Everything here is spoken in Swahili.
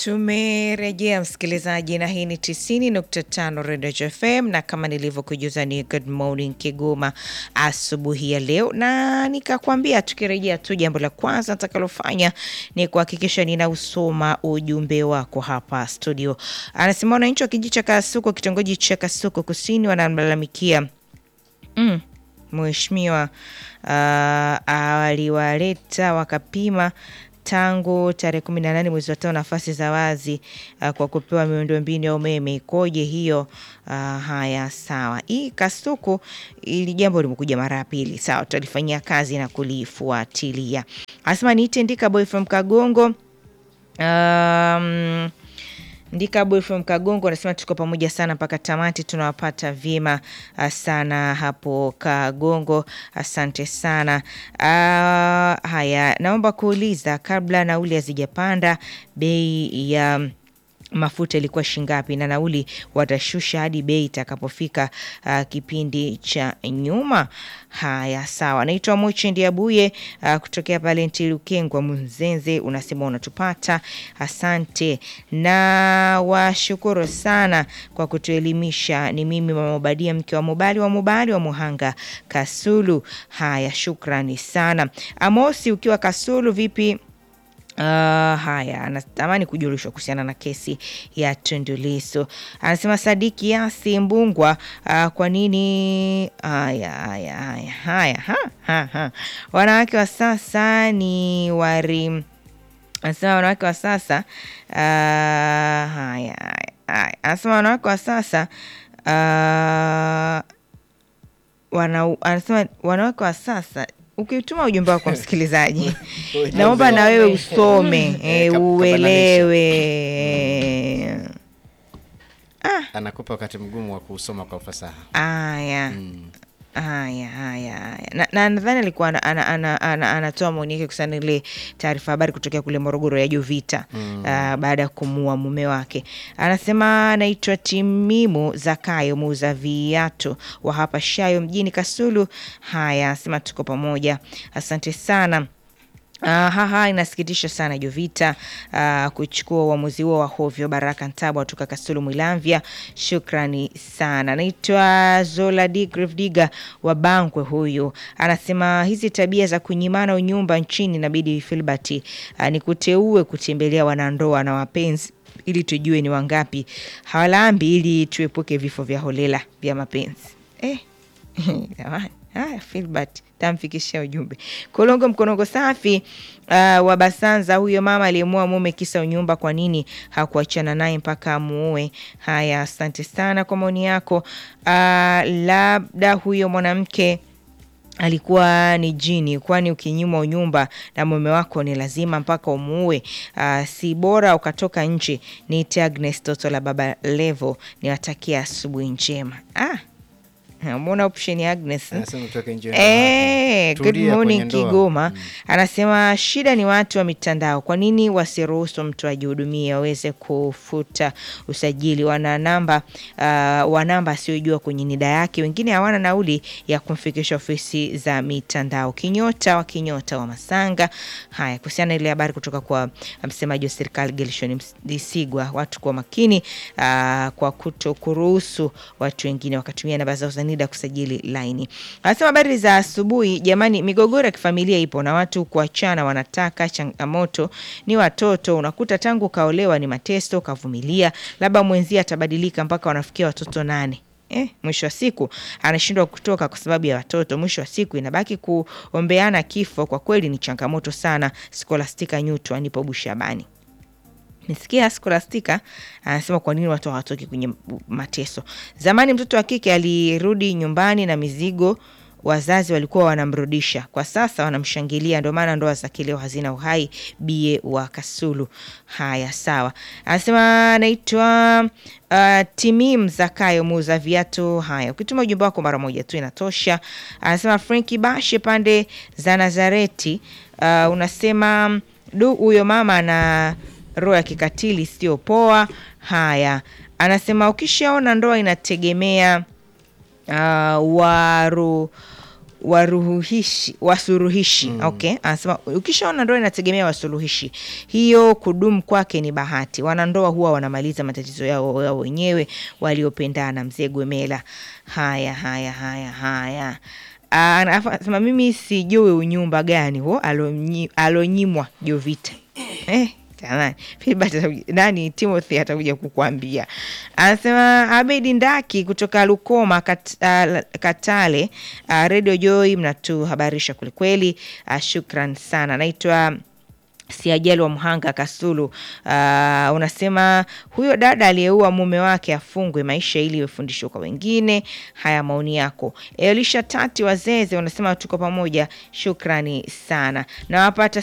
Tumerejea msikilizaji, na hii ni 90.5 Redio FM, na kama nilivyokujuza ni Good Morning Kigoma asubuhi ya leo, na nikakwambia tukirejea tu, jambo la kwanza nitakalofanya ni kuhakikisha ninausoma ujumbe wako hapa studio. Anasema wananchi wa kijiji cha Kasuku, kitongoji cha Kasuku Kusini, wanamlalamikia mm, mheshimiwa uh, aliwaleta wakapima tangu tarehe kumi na nane mwezi wa tano nafasi za wazi uh, kwa kupewa miundombinu ya umeme ikoje hiyo? Uh, haya sawa, hii Kasuku ili jambo limekuja mara ya pili. Sawa, tutalifanyia kazi na kulifuatilia. Anasema niite Ndika Boy from Kagongo. Um, Ndika Boy from Kagongo anasema tuko pamoja sana mpaka tamati, tunawapata vyema sana hapo Kagongo, asante sana. Uh, haya, naomba kuuliza kabla nauli hazijapanda bei ya mafuta ilikuwa shingapi na nauli watashusha hadi bei itakapofika uh, kipindi cha nyuma. Haya, sawa. Naitwa Mochendi Abuye uh, kutokea pale Ntilukengwa Mzenze, unasema unatupata, asante na washukuru sana kwa kutuelimisha. Ni mimi Mama Obadia, mke wa Mubali wa Mubali wa Muhanga Kasulu. Haya, shukrani sana. Amosi ukiwa Kasulu, vipi? Uh, haya, anatamani kujulishwa kuhusiana na kesi ya Tundu Lissu. Anasema Sadiki Yasi Mbungwa, uh, kwa nini? Haya, haya, haya, haya, ha, ha, ha. Wanawake wa sasa ni wari, anasema wanawake wa sasa uh, haya, haya, anasema wanawake wa sasa uh, wana, anasema wanawake wa sasa ukituma ujumbe wako msikilizaji, naomba na wewe usome e, uelewe. Ah, anakupa wakati mgumu wa kusoma kwa ufasaha. haya haya haya haya. Na- na nadhani alikuwa ana- ana- ana- ana- anatoa maoni yake kuhusiana ile taarifa habari kutokea kule Morogoro ya Jovita ah, baada ya kumuua mume wake. Anasema anaitwa Timimu Zakayo, muuza viatu wa hapa Shayo mjini Kasulu. Haya, anasema tuko pamoja, asante sana. Uh, haha inasikitisha sana Jovita uh, kuchukua uamuzi huo wa hovyo. Baraka Ntabwa toka Kasulu Mwilamvya, shukrani sana. Naitwa Zola Digrivdiga wa Bangwe, huyu anasema hizi tabia za kunyimana unyumba nchini inabidi Filbert uh, ni kuteue kutembelea wanandoa na wapenzi ili tujue ni wangapi hawalambi, ili tuepuke vifo vya holela vya mapenzi eh. Jamani, haya Filbert tamfikishia ujumbe. Kolongo mkonongo safi uh, wa Basanza, huyo mama aliyemua mume kisa unyumba, kwa nini hakuachana naye mpaka amuue? Haya, asante sana kwa maoni yako. Uh, labda huyo mwanamke alikuwa ni jini, kwani ukinyimwa unyumba na mume wako ni lazima mpaka umuue? Uh, si bora ukatoka nje. Niite Agnes toto la baba Levo, niwatakia asubuhi njema. Ah, Mbona option ya Agnes Anasema utoke nje. Eh, good Tulia morning kwenye ndoa. Kigoma. Anasema shida ni watu wa mitandao. Kwa nini wasiruhusu mtu ajihudumie aweze kufuta usajili? Wana namba uh, wa namba asiyojua kwenye nida yake, wengine hawana nauli ya kumfikisha ofisi za mitandao. Kinyota wa kinyota wa Masanga. Haya, kuhusiana na ile habari kutoka kwa msemaji wa serikali Gelshon Msigwa, watu kwa makini uh, kwa kuto kuruhusu watu wengine wakatumia namba zao za NIDA kusajili laini. Anasema habari za asubuhi jamani, migogoro ya kifamilia ipo na watu kuachana wanataka. Changamoto ni watoto, unakuta tangu kaolewa ni mateso, kavumilia, labda mwenzie atabadilika mpaka wanafikia watoto nane. Eh, mwisho wa siku anashindwa kutoka kwa sababu ya watoto. Mwisho wa siku inabaki kuombeana kifo. Kwa kweli ni changamoto sana. Skolastika Nyutu anipo Bushabani. Nisikia Skolastika anasema kwa nini watu hawatoki kwenye mateso. Zamani mtoto wa kike alirudi nyumbani na mizigo, wazazi walikuwa wanamrudisha. Kwa sasa wanamshangilia, ndio maana ndoa za kileo hazina uhai. Bie wa Kasulu. Haya, sawa. Anasema anaitwa uh, Timim Zakayo, muuza viatu. Haya, ukituma ujumbe wako mara moja tu inatosha. Anasema Frenki Bashe pande za Nazareti. Uh, unasema du, huyo mama ana roho ya kikatili sio poa. Haya, anasema ukishaona ndoa inategemea uh, waru waruhuhishi wasuruhishi okay anasema ukishaona ndoa inategemea wasuluhishi hiyo kudumu kwake ni bahati wanandoa huwa wanamaliza matatizo yao yao wenyewe waliopendana mzee gwemela haya haya haya haya Ah, alafu anasema mimi sijui unyumba gani huo alonyi- alonyimwa jovita eh, jamani Filbert atakuja- nani timothy atakuja kukwambia anasema abedi ndaki kutoka lukoma kat, uh, katale uh, radio joy mnatuhabarisha kwelikweli uh, shukran sana naitwa siajali wa mhanga kasulu uh, unasema huyo dada aliyeua mume wake afungwe maisha ili iwe fundisho kwa wengine haya maoni yako elisha tati wazeze unasema tuko pamoja shukrani sana nawapata